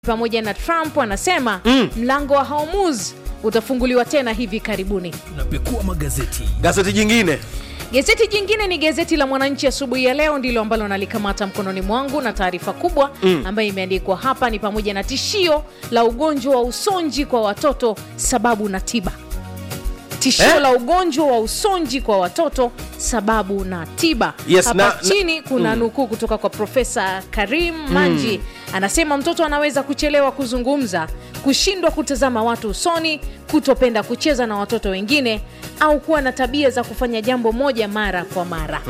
pamoja na Trump anasema mm. mlango wa Hormuz utafunguliwa tena hivi karibuni. Unapekua magazeti. Gazeti jingine Gazeti jingine ni gazeti la Mwananchi asubuhi ya leo, ndilo ambalo nalikamata mkononi mwangu, na taarifa kubwa mm. ambayo imeandikwa hapa ni pamoja na tishio la ugonjwa wa usonji kwa watoto, sababu na tiba. Tishio Eh? la ugonjwa wa usonji kwa watoto, sababu na tiba. Yes, hapa na- na- chini kuna nukuu kutoka kwa Profesa Karim Manji anasema mtoto anaweza kuchelewa kuzungumza, kushindwa kutazama watu usoni, kutopenda kucheza na watoto wengine, au kuwa na tabia za kufanya jambo moja mara kwa mara.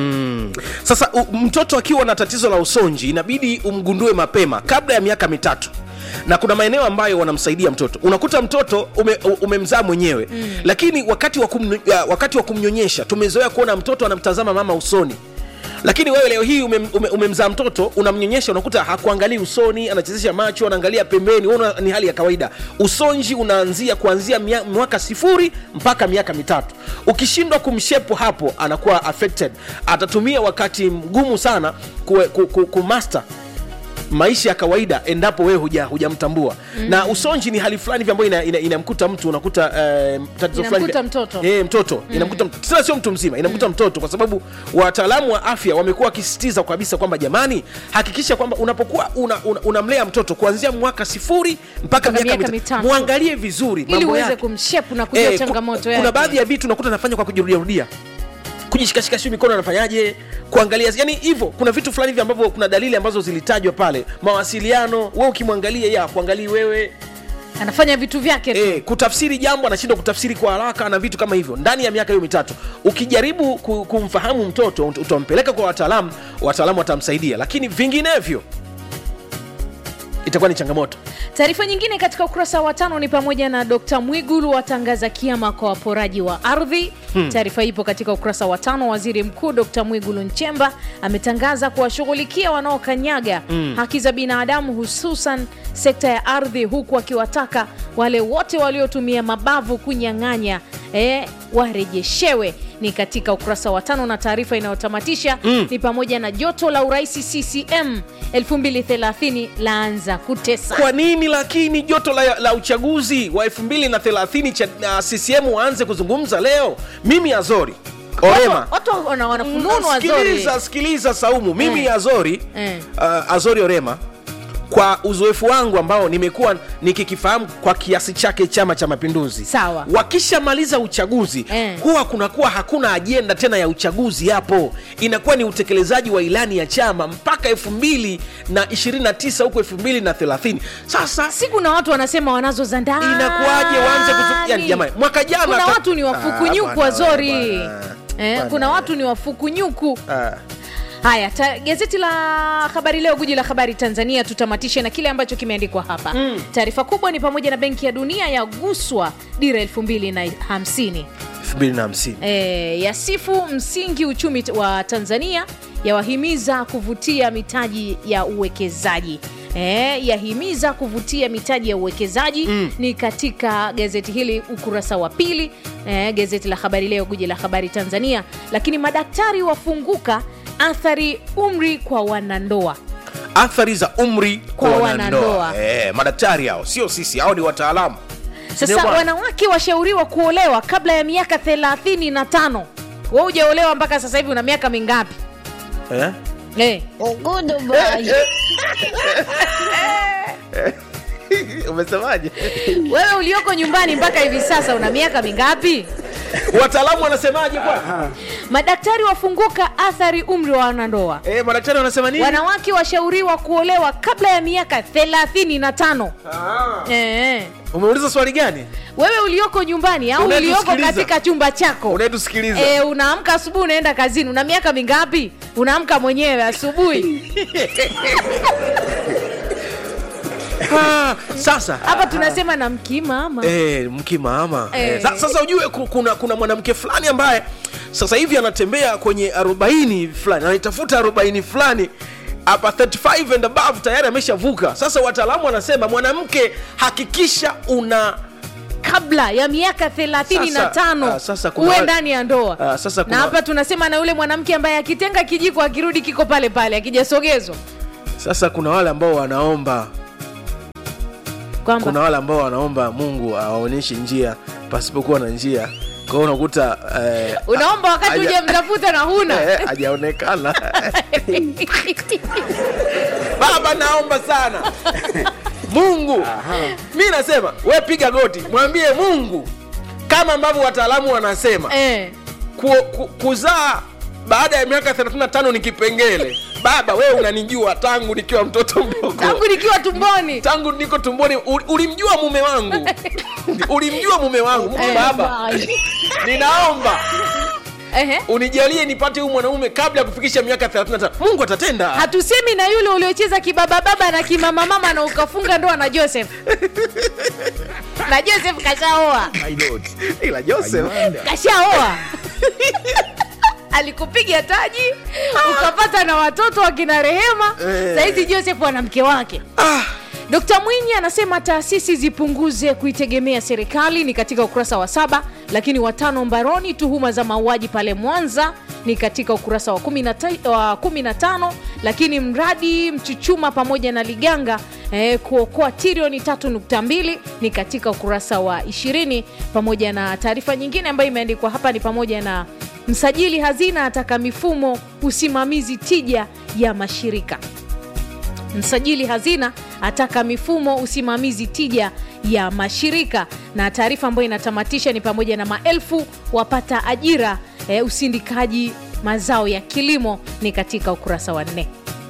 sasa u, mtoto akiwa na tatizo la usonji inabidi umgundue mapema kabla ya miaka mitatu na kuna maeneo ambayo wanamsaidia mtoto unakuta mtoto ume, u- umemzaa mwenyewe mm. lakini wakati wa, kum, wakati wa kumnyonyesha tumezoea kuona mtoto anamtazama mama usoni lakini wewe leo hii umem, ume, umemzaa mtoto unamnyonyesha unakuta hakuangalii usoni anachezesha macho anaangalia pembeni una, ni hali ya kawaida usonji unaanzia kuanzia mia- mwaka sifuri mpaka miaka mitatu ukishindwa kumshepo hapo anakuwa affected atatumia wakati mgumu sana kumaster ku, ku, kumaster maisha ya kawaida endapo wewe huja hujamtambua mm. na usonji ni hali fulani hivi ambayo ina- ina- inamkuta mtu unakuta eh, tatizo fulani Inamkuta hivi- mtoto. eh, mtoto inamkuta mtoto tena sio mtu mzima inamkuta mtoto kwa sababu wataalamu wa afya wamekuwa wakisisitiza kabisa kwamba jamani hakikisha kwamba unapokuwa unamlea una, unamlea mtoto kuanzia mwaka sifuri mpaka Mpaka miaka miaka mitatu mitatu. mwangalie vizuri Ili mambo uweze yake. kumshepu na kujua Eh, ku- changamoto yake. kuna baadhi ya vitu unakuta anafanya kwa kujirudiarudia kujishikashika sio mikono anafanyaje kuangalia yani hivyo kuna vitu fulani hivi ambavyo kuna dalili ambazo zilitajwa pale mawasiliano we ukimwangalia ya kuangalii wewe Anafanya vitu vyake tu. e, kutafsiri jambo anashindwa kutafsiri kwa haraka na vitu kama hivyo ndani ya miaka hiyo mitatu ukijaribu ku- kumfahamu mtoto ut- utampeleka kwa wataalamu wataalamu watamsaidia lakini vinginevyo itakuwa ni changamoto Taarifa nyingine katika ukurasa wa tano ni pamoja na Dkt Mwigulu watangaza kiama kwa waporaji wa ardhi. Taarifa ipo katika ukurasa wa tano. Waziri Mkuu Dkt Mwigulu Nchemba ametangaza kuwashughulikia wanaokanyaga haki za binadamu, hususan sekta ya ardhi, huku akiwataka wale wote waliotumia mabavu kunyang'anya eh, warejeshewe. Ni katika ukurasa wa tano, na taarifa inayotamatisha ni pamoja na joto la urais CCM 2030 laanza kutesa. kwa nini lakini joto la, la uchaguzi wa 230 cha uh, ccm waanze kuzungumza leo mimi azori orema Watu- watu wana- wanafununu wazori sikiliza sikiliza saumu mimi Eh. azori Eh. uh, azori orema kwa uzoefu wangu ambao nimekuwa nikikifahamu kwa kiasi chake chama cha mapinduzi Sawa. wakishamaliza uchaguzi Eh. huwa kunakuwa hakuna ajenda tena ya uchaguzi hapo inakuwa ni utekelezaji wa ilani ya chama mpaka 229 huko 230 sasa siku na watu wanasema wanazo za ndani inakuwaje waanze kuzu... yani, jamani mwaka jana kuna ta- watu ni wafukunyuku Ah, bwana, wazori bwana. eh, Bwana. kuna watu ni wafukunyuku Ah. haya ta, gazeti la habari leo guji la habari tanzania tutamatishe na kile ambacho kimeandikwa hapa mm. taarifa kubwa ni pamoja na benki ya dunia yaguswa dira 250 250 e, yasifu msingi uchumi t- wa tanzania yawahimiza kuvutia mitaji ya uwekezaji E, yahimiza kuvutia mitaji ya uwekezaji mm. ni katika gazeti hili ukurasa wa pili e, gazeti la habari leo guji la habari tanzania lakini madaktari wafunguka athari umri kwa wanandoa athari za umri Kwa kwa wanandoa. wanandoa eh, madaktari hao sio sisi hao ni wataalamu Ndio sasa bwana. wanawake washauriwa kuolewa kabla ya miaka 35 we ujaolewa mpaka sasa hivi una miaka mingapi eh? Eh. umesemaje wewe ulioko nyumbani mpaka hivi sasa una miaka mingapi wataalamu wanasemaje kwa madaktari wafunguka athari umri wa wanandoa eh, madaktari wanasema nini wanawake washauriwa kuolewa kabla ya miaka 35 Ah. eh. umeuliza swali gani wewe ulioko nyumbani au ulioko Unayetusikiliza. katika chumba chako unayetusikiliza e, unaamka asubuhi unaenda kazini una miaka mingapi unaamka mwenyewe asubuhi Ah, sasa hapa tunasema na mkimama Eh, mkimama Eh. eh. Sa, sasa ujue ku- kuna, kuna mwanamke fulani ambaye sasa hivi anatembea kwenye arobaini fulani anaitafuta arobaini fulani hapa 35 and above tayari ameshavuka sasa wataalamu wanasema mwanamke hakikisha una kabla ya miaka 35 Sasa- ah, sasa kuna uwe wa- ndani ya ndoa Ah, sasa kuna- na hapa tunasema na yule mwanamke ambaye akitenga kijiko akirudi kiko pale pale akijasogezwa sasa kuna wale ambao wanaomba Kwamba? kuna wale ambao wanaomba mungu awaonyeshe njia pasipokuwa na njia kwao unakuta eh, unaomba wakati haja- uje mtafuta na huna eh, hajaonekana baba naomba sana mungu mi nasema we piga goti mwambie mungu kama ambavyo wataalamu wanasema eh. ku, ku, kuzaa baada ya miaka 35 ni kipengele baba wewe unanijua tangu nikiwa mtoto mdogo tangu nikiwa tumboni tangu niko tumboni ul- ulimjua mume wangu ulimjua mume wangu Mungu Eh. baba ninaomba Ehe. unijalie nipate huyu mwanaume kabla ya kufikisha miaka 35 mungu atatenda hatusemi na yule uliocheza kibabababa na kimamamama na ukafunga ndoa na joseph na joseph kashaoa ila joseph kashaoa alikupiga taji ukapata na watoto wakina rehema Eh. sahizi joseph ana mke wake ah, Dkt Mwinyi anasema taasisi zipunguze kuitegemea serikali ni katika ukurasa wa saba, lakini watano mbaroni tuhuma za mauaji pale Mwanza ni katika ukurasa wa 15 wa 15, lakini mradi Mchuchuma pamoja na Liganga eh, kuokoa trilioni 3.2 ni katika ukurasa wa 20, pamoja na taarifa nyingine ambayo imeandikwa hapa ni pamoja na msajili hazina ataka mifumo usimamizi tija ya mashirika msajili hazina ataka mifumo usimamizi tija ya mashirika na taarifa ambayo inatamatisha ni pamoja na maelfu wapata ajira e, usindikaji mazao ya kilimo ni katika ukurasa wa nne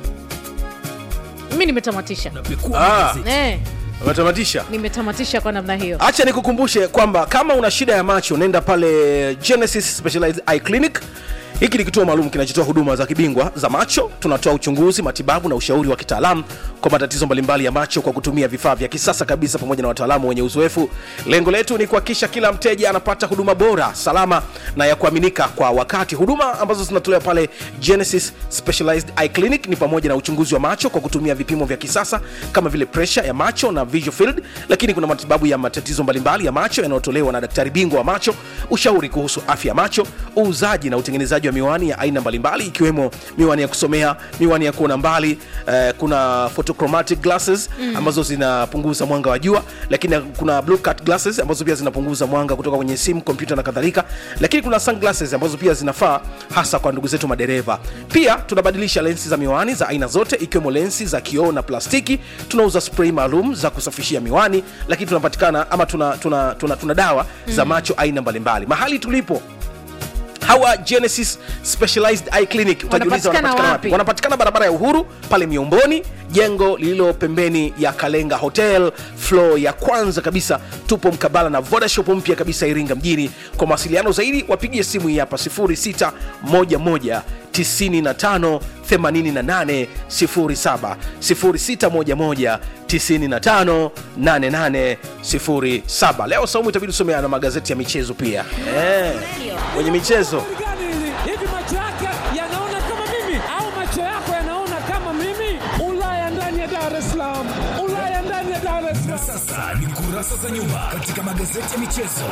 mi nimetamatisha ah, e, umetamatisha nimetamatisha kwa namna hiyo acha nikukumbushe kwamba kama una shida ya macho nenda pale genesis specialized eye clinic hiki ni kituo maalum kinachotoa huduma za kibingwa za macho tunatoa uchunguzi matibabu na ushauri wa kitaalamu kwa matatizo mbalimbali ya macho kwa kutumia vifaa vya kisasa kabisa pamoja na wataalamu wenye uzoefu lengo letu ni kuhakikisha kila mteja anapata huduma bora salama na ya kuaminika kwa wakati huduma ambazo zinatolewa pale genesis specialized eye clinic ni pamoja na uchunguzi wa macho kwa kutumia vipimo vya kisasa kama vile presha ya macho na visual field lakini kuna matibabu ya matatizo mbalimbali ya macho yanayotolewa na daktari bingwa wa macho ushauri kuhusu afya ya macho uuzaji na utengenezaji wa miwani ya aina mbalimbali ikiwemo miwani ya kusomea miwani ya kuona mbali eh, kuna photochromatic glasses mm. ambazo zinapunguza mwanga wa jua lakini kuna blue cut glasses ambazo pia zinapunguza mwanga kutoka kwenye simu kompyuta na kadhalika lakini kuna sunglasses ambazo pia zinafaa hasa kwa ndugu zetu madereva pia tunabadilisha lensi za miwani za aina zote ikiwemo lensi za kioo na plastiki tunauza spray maalum za kusafishia miwani lakini tunapatikana ama tuna, tuna, tuna, tuna dawa mm. za macho aina mbalimbali mahali tulipo hawa genesis specialized eye clinic utajiuliza Wanapatikana wanapatikana wapi? wapi wanapatikana barabara ya uhuru pale miomboni jengo lililo pembeni ya kalenga hotel flo ya kwanza kabisa tupo mkabala na vodashop mpya kabisa iringa mjini kwa mawasiliano zaidi wapigie simu hii hapa 0611 95 88 07 0611 95 88 07 leo saumu itabidi usomea na magazeti ya michezo pia eh, kwenye michezo gani hili? Hivi macho yake yanaona kama mimi au macho yako yanaona kama mimi? Ulaya ndani ya Dar es Salaam, Ulaya ndani ya Dar es Salaam. Sasa ni kurasa za nyuma katika magazeti ya michezo.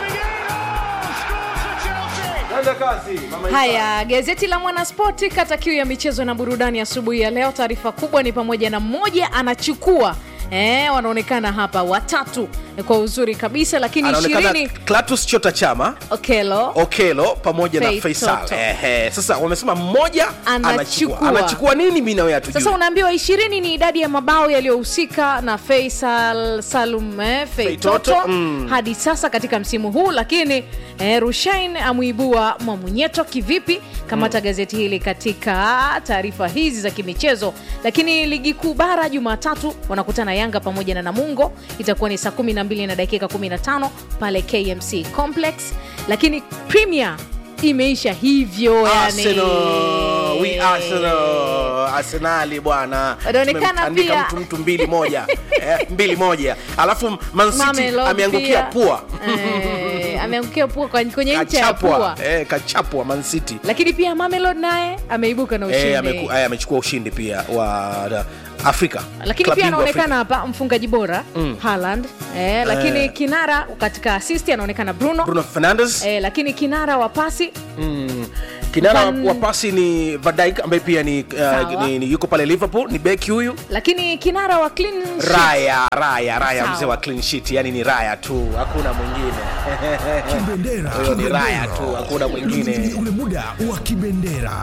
haya gazeti la mwanaspoti kata kiu ya michezo na burudani asubuhi ya leo taarifa kubwa ni pamoja na mmoja anachukua Eh, wanaonekana hapa watatu eh, kwa uzuri kabisa lakini anaonekana ishirini Clatous Chota Chama okelo Okelo pamoja na Faith Faisal. Toto. Ehe, sasa wamesema mmoja Anachukua. anachukua. Anachukua nini mimi na wewe hatujui. sasa unaambiwa ishirini ni idadi ya mabao yaliyohusika na Faisal Salum eh, Feitoto Feitoto, mm. hadi sasa katika msimu huu, lakini eh, Rushain amuibua Mwamunyeto kivipi? Kamata gazeti hili katika taarifa hizi za kimichezo. Lakini ligi kuu bara Jumatatu wanakutana Yanga pamoja na Namungo, itakuwa ni saa 12 na dakika 15 pale KMC Complex, lakini Premier imeisha hivyo yani. Arsenal, we Arsenal, Arsenali bwana. Wanaonekana Tumemtandika pia- mtu mtu mbili moja. eh, mbili moja. Alafu Man City Mamelodi ameangukia pia. pua. Eh, ameangukia pua kwa- kwenye ncha ya Kachapwa. pua Eh, kachapwa Man City. lakini pia Mamelodi naye ameibuka na ushindi Eh, ameku- eh, amechukua ushindi pia wa da- Afrika. lakini Club pia bingwa anaonekana hapa mfungaji bora mm. Haaland eh, lakini Eh. kinara katika assist anaonekana Bruno, Bruno Fernandes. Eh, lakini kinara wa pasi Mm. kinara Van- wa pasi ni Van Dijk ambaye pia ni, Sawa. uh, ni, ni yuko pale liverpool ni beki huyu lakini kinara wa clean sheet. raya raya raya Sawa. mzee wa clean sheet yani ni raya tu hakuna mwingine Kibendera. Huyo ni Kibendera. Raya tu, hakuna mwingine. Ni ule muda wa kibendera.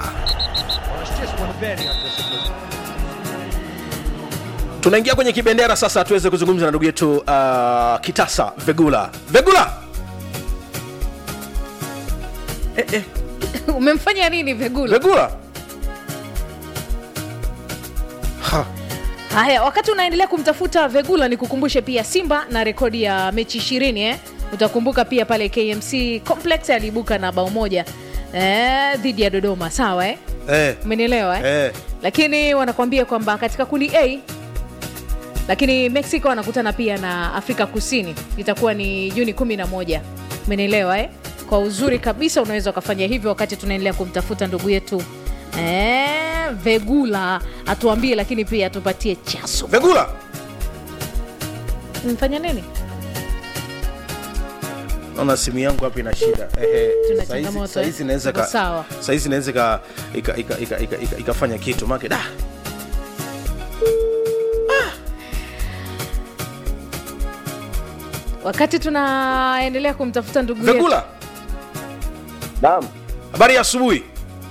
tunaingia kwenye kibendera sasa tuweze kuzungumza na ndugu yetu uh, kitasa vegula vegula eh, eh, umemfanya nini vegula vegula ha. haya wakati unaendelea kumtafuta vegula ni kukumbushe pia simba na rekodi ya mechi ishirini eh? utakumbuka pia pale kmc complex aliibuka na bao moja eh, dhidi ya dodoma sawa eh? eh, umenielewa eh? eh. lakini wanakuambia kwamba katika kundi a lakini mexico wanakutana pia na afrika kusini itakuwa ni juni 11 umenielewa eh? kwa uzuri kabisa unaweza ukafanya hivyo wakati tunaendelea kumtafuta ndugu yetu eh, vegula atuambie lakini pia atupatie chaso vegula mfanya nini naona simu yangu hapa ina shida Ehe, Tuna saizi- changamoto, saizi eh? inaweza Tuko ka- sawa. saizi inaweza ika- ika- ika- ika- ika- ika- ikafanya kitu make da wakati tunaendelea kumtafuta ndugu yetu vegula Naam, habari ya asubuhi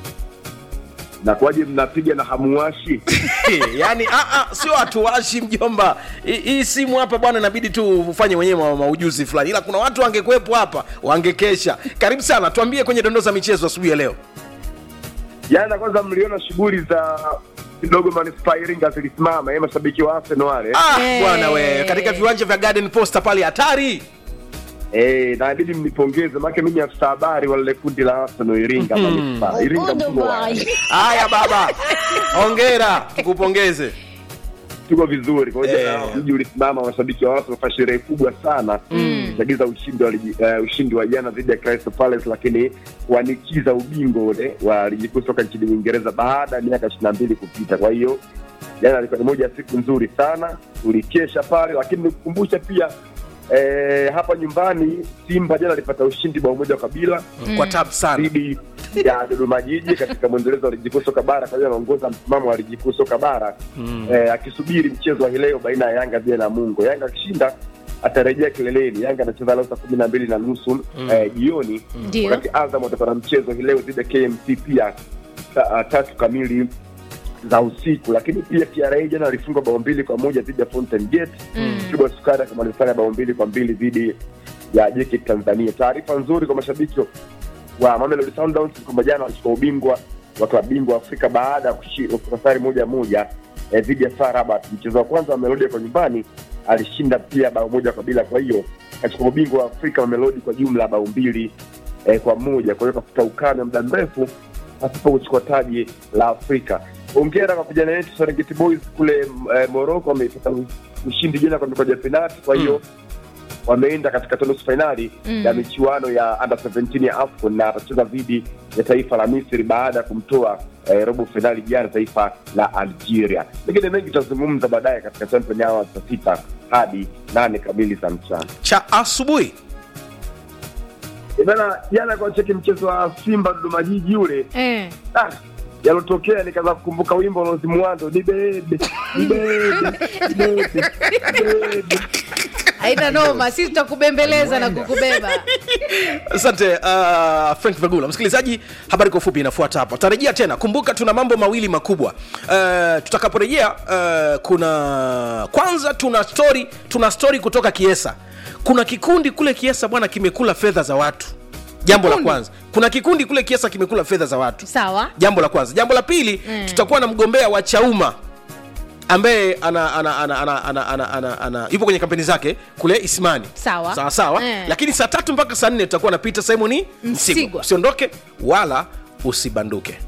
nakuwaje mnapiga na hamuwashi? yaani ah, ah, sio hatuwashi mjomba Hii- hii simu hapa bwana inabidi tu ufanye mwenyewe ma- maujuzi fulani ila kuna watu wangekuwepo hapa wangekesha karibu sana tuambie kwenye dondoo za michezo asubuhi ya leo Jana kwanza mliona shughuli za kidogo manispaa ya Iringa zilisimama, eh, mashabiki wa Arsenal wale ah, Eh. bwana we katika viwanja vya garden posta pale hatari eh, na inabidi mnipongeze, maana mimi afisa habari wa lile kundi la Arsenal Iringa manispaa Iringa mkubwa. haya baba hongera tukupongeze Tuko vizuri kwa hiyo Eh. jana mji ulisimama, mashabiki wa Arsenal wafanya sherehe kubwa sana kuchagiza ushindi wa ligi, eh, ushindi wa jana dhidi ya Crystal Palace, lakini kuanikiza ubingwa ule wa ligi kuu soka nchini Uingereza baada ya miaka ishirini na mbili kupita. Kwa hiyo jana ilikuwa ni moja ya siku nzuri sana, tulikesha pale, lakini nikukumbusha pia eh, hapa nyumbani Simba jana alipata ushindi bao moja kwa bila kwa tab sana dhidi ya Dodoma Jiji katika mwendelezo wa ligi kuu soka bara. Kwa hiyo anaongoza msimamo wa ligi kuu soka bara eh, akisubiri mchezo wa hii leo baina ya Yanga dhidi ya Namungo. Yanga akishinda atarejea kileleni. Yanga anacheza leo saa kumi na mbili na nusu eh, jioni, Ndio. wakati Azam atakuwa na mchezo hii leo dhidi ya KMC pia saa tatu kamili za usiku. Lakini pia TRA jana alifungwa bao mbili kwa moja dhidi ya Fountain Gate. Kibwa Sukari kama alifanya bao mbili kwa mbili dhidi ya JKT Tanzania. Taarifa nzuri kwa mashabiki wa Mamelodi Sundowns ni kwamba jana walichukua ubingwa wa klabu bingwa Afrika baada ya kushi- kutoka sare moja moja eh, dhidi ya FAR Rabat. Mchezo wa kwanza wa Mamelodi kwa nyumbani alishinda pia bao moja kwa bila, kwa hiyo kachukua ubingwa wa Afrika Mamelodi kwa jumla bao mbili eh, kwa moja. Kwa hiyo kafuta ukame muda mrefu pasipo kuchukua taji la Afrika. Hongera kwa vijana wetu Serengeti Boys kule eh, Morocco, wamepata ushindi jana kwa mikoja ya penalti, kwa hiyo wameenda katika nusu fainali Mm. ya michuano ya under 17 ya AFCON na atacheza dhidi ya taifa la Misri baada ya kumtoa eh, robo fainali jana taifa la Algeria. Mengine mengi tutazungumza baadaye katika champion yao saa sita hadi nane kamili za mchana. cha asubuhi Eh, Bana, jana kwa cheki mchezo wa Simba Dodoma Jiji ule eh. ah, yalotokea nikaanza kukumbuka wimbo wa Rose Muhando, ni bebe ni bebe ni bebe ni bebe haina noma sisi tutakubembeleza na kukubeba asante uh, frank vagula msikilizaji habari kwa ufupi inafuata hapa tutarejea tena kumbuka tuna mambo mawili makubwa uh, tutakaporejea uh, kuna kwanza tuna story tuna story kutoka kiesa kuna kikundi kule kiesa bwana kimekula fedha za watu jambo la Kikundi? kwanza kuna kikundi kule kiesa kimekula fedha za watu sawa jambo la kwanza jambo la pili Mm. tutakuwa na mgombea wa chauma ambaye ana, ana, ana, ana, ana, ana, ana, ana, yupo kwenye kampeni zake kule ismani Sawa. sawa, sawa. Eh. lakini saa tatu mpaka saa nne tutakuwa na peter simoni msigwa Msigwa. usiondoke wala usibanduke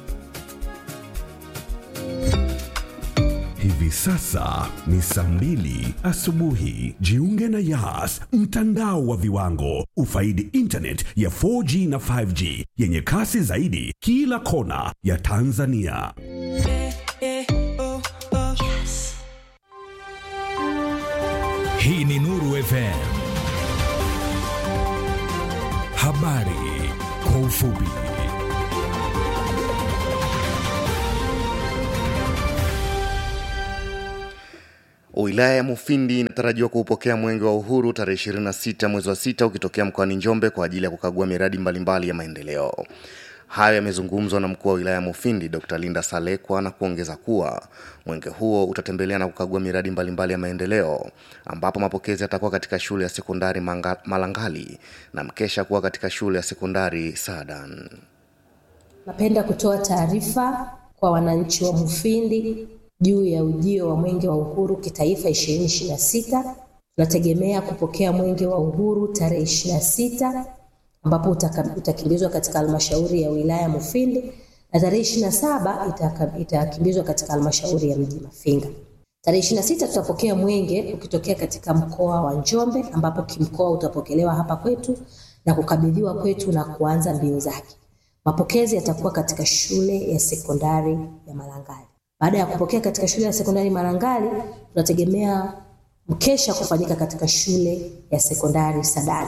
Hivi sasa ni saa mbili asubuhi. Jiunge na Yas, mtandao wa viwango. Ufaidi internet ya 4G na 5G yenye kasi zaidi kila kona ya Tanzania. Hii ni Nuru FM. Habari kwa ufupi. Wilaya ya Mufindi inatarajiwa kuupokea mwenge wa uhuru tarehe 26 mwezi wa sita ukitokea mkoani Njombe kwa ajili ya kukagua miradi mbalimbali ya maendeleo. Hayo yamezungumzwa na mkuu wa wilaya ya Mufindi Dr. Linda Salekwa na kuongeza kuwa mwenge huo utatembelea na kukagua miradi mbalimbali ya maendeleo ambapo mapokezi yatakuwa katika shule ya sekondari Manga- Malangali na mkesha kuwa katika shule ya sekondari Sadan. Napenda kutoa taarifa kwa wananchi wa Mufindi juu ya ujio wa Mwenge wa Uhuru kitaifa 2026. Tunategemea kupokea Mwenge wa Uhuru tarehe 26 ambapo utaka- utakimbizwa katika halmashauri ya wilaya Mufindi na tarehe 27 itaka- itakimbizwa katika halmashauri ya mji Mafinga. Tarehe 26 tutapokea mwenge ukitokea katika mkoa wa Njombe ambapo kimkoa utapokelewa hapa kwetu na kukabidhiwa kwetu na kuanza mbio zake. Mapokezi yatakuwa katika shule ya sekondari ya Malangali. Baada ya kupokea katika shule ya sekondari Malangali, tunategemea mkesha kufanyika katika shule ya sekondari Sadani.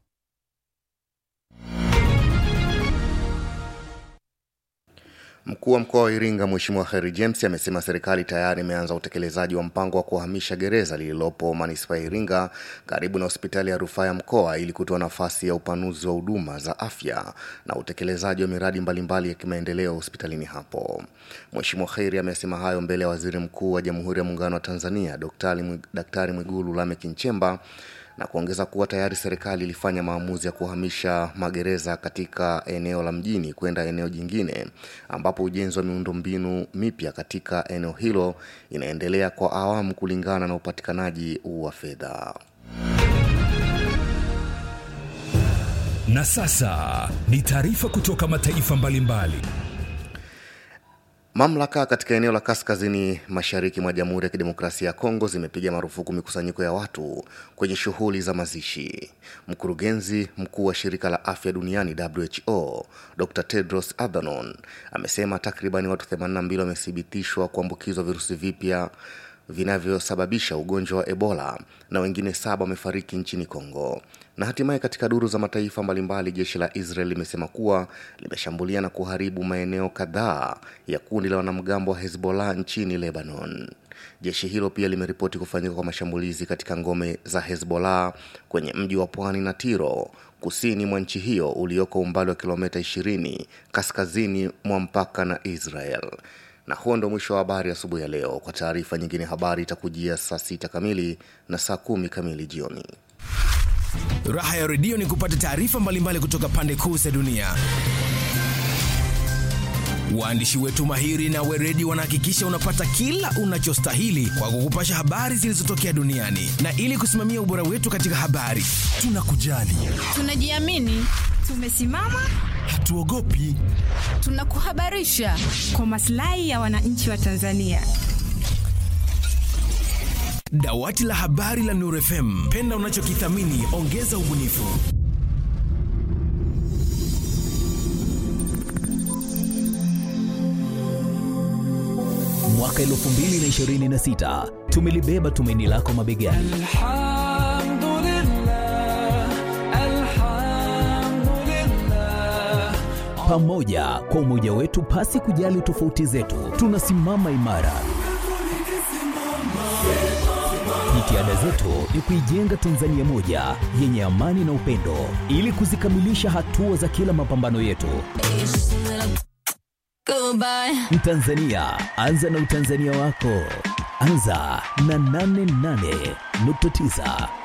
Mkuu wa mkoa wa Iringa Mheshimiwa Kheri James amesema serikali tayari imeanza utekelezaji wa mpango wa kuhamisha gereza lililopo manispaa ya Iringa karibu na hospitali ya rufaa ya mkoa ili kutoa nafasi ya upanuzi wa huduma za afya na utekelezaji wa miradi mbalimbali ya kimaendeleo hospitalini hapo. Mheshimiwa Kheri amesema hayo mbele ya Waziri Mkuu wa Jamhuri ya Muungano wa Tanzania Daktari Mwi- Daktari Mwigulu Lameck Nchemba na kuongeza kuwa tayari serikali ilifanya maamuzi ya kuhamisha magereza katika eneo la mjini kwenda eneo jingine ambapo ujenzi wa miundombinu mipya katika eneo hilo inaendelea kwa awamu kulingana na upatikanaji wa fedha. Na sasa ni taarifa kutoka mataifa mbalimbali. Mamlaka katika eneo la kaskazini mashariki mwa Jamhuri ya Kidemokrasia ya Kongo zimepiga marufuku mikusanyiko ya watu kwenye shughuli za mazishi. Mkurugenzi mkuu wa shirika la afya duniani WHO Dr Tedros Adhanom amesema takriban watu 82 wamethibitishwa kuambukizwa virusi vipya vinavyosababisha ugonjwa wa Ebola na wengine saba wamefariki nchini Kongo. Na hatimaye katika duru za mataifa mbalimbali, jeshi la Israel limesema kuwa limeshambulia na kuharibu maeneo kadhaa ya kundi la wanamgambo wa Hezbollah nchini Lebanon. Jeshi hilo pia limeripoti kufanyika kwa mashambulizi katika ngome za Hezbollah kwenye mji wa pwani na Tiro kusini mwa nchi hiyo ulioko umbali wa kilomita 20 kaskazini mwa mpaka na Israel. Na huo ndo mwisho wa habari asubuhi ya leo. Kwa taarifa nyingine, habari itakujia saa sita kamili na saa kumi kamili jioni. Raha ya redio ni kupata taarifa mbalimbali kutoka pande kuu za dunia. Waandishi wetu mahiri na weredi wanahakikisha unapata kila unachostahili kwa kukupasha habari zilizotokea duniani, na ili kusimamia ubora wetu katika habari, tunakujali, Tunajiamini, tumesimama, hatuogopi. tunakuhabarisha kwa maslahi ya wananchi wa Tanzania. Dawati la habari la Nuru FM, penda unachokithamini, ongeza ubunifu. Mwaka 2026 tumelibeba tumaini lako mabegani. Pamoja kwa umoja wetu, pasi kujali tofauti zetu, tunasimama imara. Jitihada zetu ni kuijenga Tanzania moja yenye amani na upendo, ili kuzikamilisha hatua za kila mapambano yetu. Mtanzania, anza na utanzania wako. Anza na 88.9